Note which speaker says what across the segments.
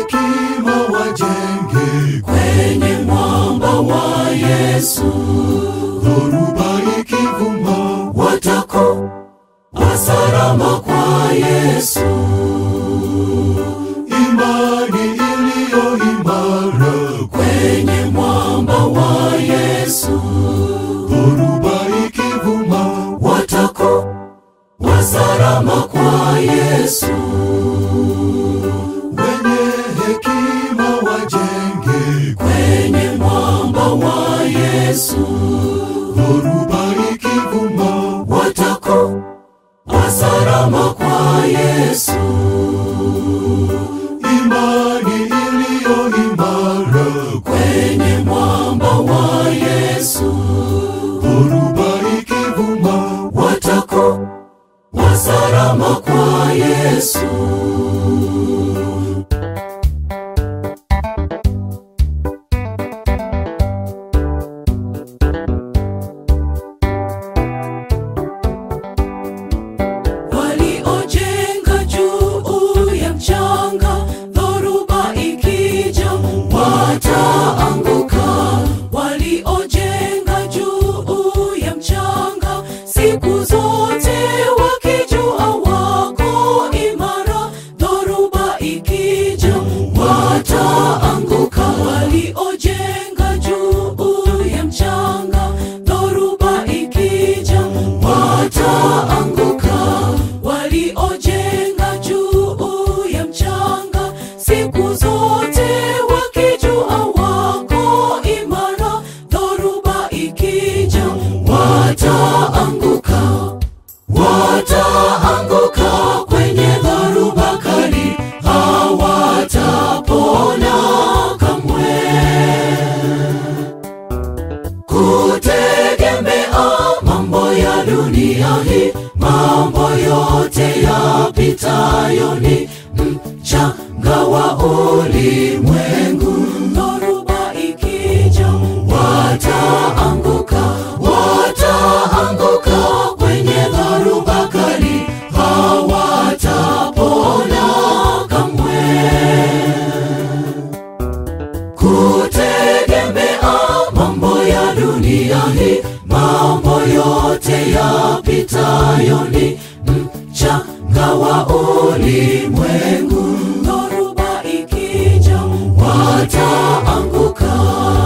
Speaker 1: hekima wajenge
Speaker 2: kwenye mwamba wa Yesu,
Speaker 1: dhoruba ikivuma
Speaker 2: watakuwa salama kwa Yesu.
Speaker 1: imani iliyo imara
Speaker 2: Kwenye mwamba wa Yesu,
Speaker 1: dhoruba ikivuma
Speaker 2: watakuwa salama kwa Yesu.
Speaker 1: wenye hekima wajenge
Speaker 2: Kwenye mwamba wa Yesu,
Speaker 1: dhoruba ikivuma
Speaker 2: watakuwa salama kwa Yesu.
Speaker 1: imani iliyo imara
Speaker 2: Kwenye mwamba wa Yesu,
Speaker 1: dhoruba ikivuma
Speaker 2: watakuwa salama kwa Yesu. Waliojenga juu ya mchanga, dhoruba ikija wataanguka. Waliojenga juu ya mchanga, siku zote wakijua wako imara, dhoruba ikija wataanguka. Waliojenga juu ya mchanga, dhoruba ikija wataanguka. Waliojenga juu ya mchanga, siku zote wakijua wako imara, dhoruba ikija wataanguka. Wataanguka kwenye dhoruba kali, hawatapona kamwe. Kutegemea mambo ya dunia hii, mambo yote yapitayo ni mchanga wa ulimwengu. Dhoruba ikija, wataanguka, wataanguka kwenye dhoruba kali, hawatapona kamwe kutegemea mambo ya dunia hii, mambo yote yapitayo ni mchanga wa ulimwengu. Dhoruba ikija, wataanguka.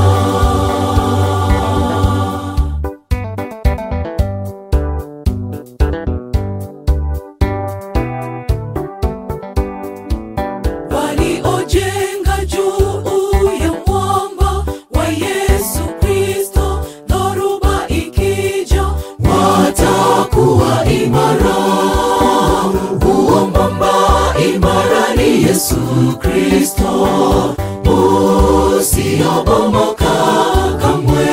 Speaker 2: waliojenga juu ya mwamba wa Yesu Kristo, dhoruba ikija watakuwa imara. Huo mwamba imara ni Yesu Kristo, usiobomoka kamwe,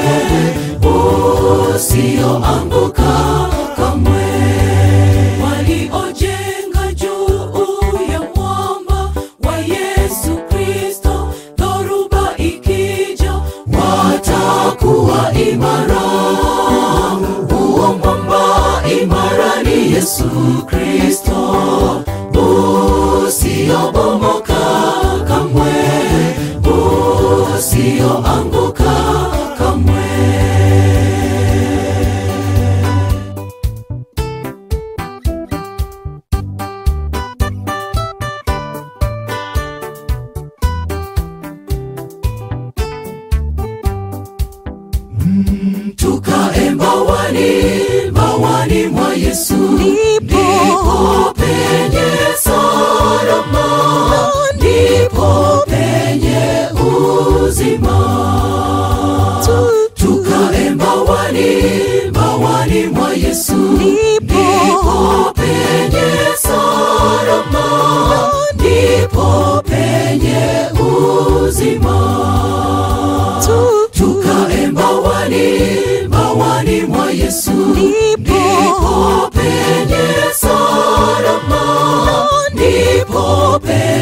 Speaker 2: usioanguka kamwe. Waliojenga juu ya mwamba wa Yesu Kristo, dhoruba ikija watakuwa imara. Huo mwamba imara ni Yesu Kristo, usiobomoka kamwe, usioanguka kamwe. tukae mbawani, mbawani mwa Yesu, ndipo penye salama, ndipo penye uzima. Tukae mbawani, mbawani mwa Yesu, ndipo penye salama, ndipo penye uzima tukae mbawani, mbawani mwa Yesu, ndipo penye salama, ndipo penye